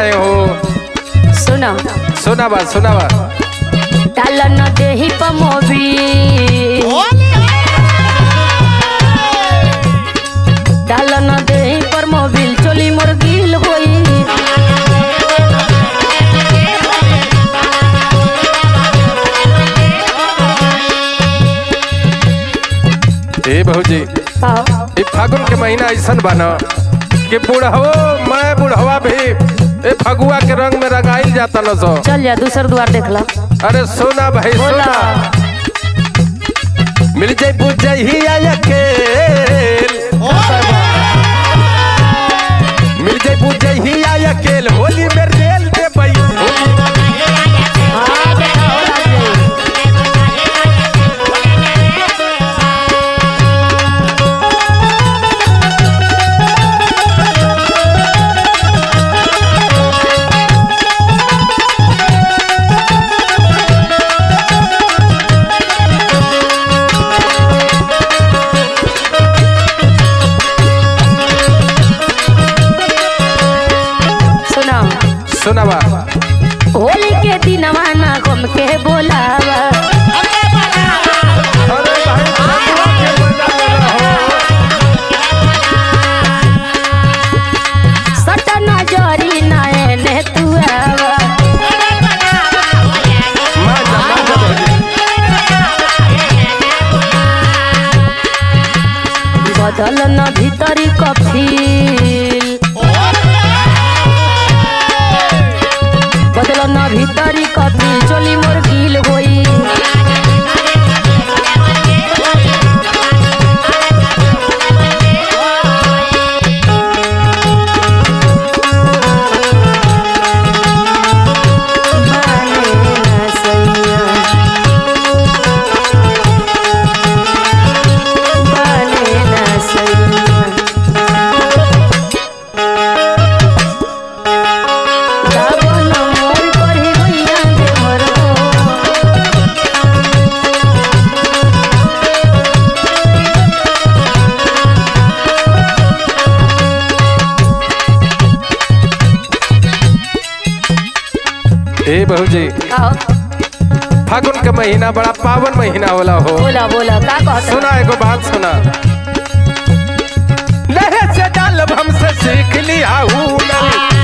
रहे हो सुनो सुना बा सुना बा डाल न देही पमोबी डाल न देही पर मोबिल चोली मोर गिल होई ए भौजी आओ, ई फागुन के महीना ऐसन बा न कि बुढ़हो मैं बुढ़वा भी ए फगुआ के रंग में रंगाइल जाता न सो चल जा दूसर द्वार देख ला अरे सोना भाई बोला सोना मिल जाई बुझ जाई ही अकेल मिल जाई बुझ जाई ही अकेल होली में रेल दे बई हाँ, देखा हो लाग गई। सुना सुना बा होली के दिन ना गम के बोलावा अरे भाई फगुआ के मजा ले रहो सट नजरी नयने तू आवा मजा मजा भौजी बदल न भीतरी कफील बदल न भीतरी कफील चोली मोर गिल होई माने ना सैया माने ना सैया दाबन मोर करही गइया देवरो ए भौजी आओ फागुन के महीना बड़ा पावन महीना होला हो बोला बोला का कहत सुना एगो बात सुना लहे से डालब हमसे सीख लिया हूँ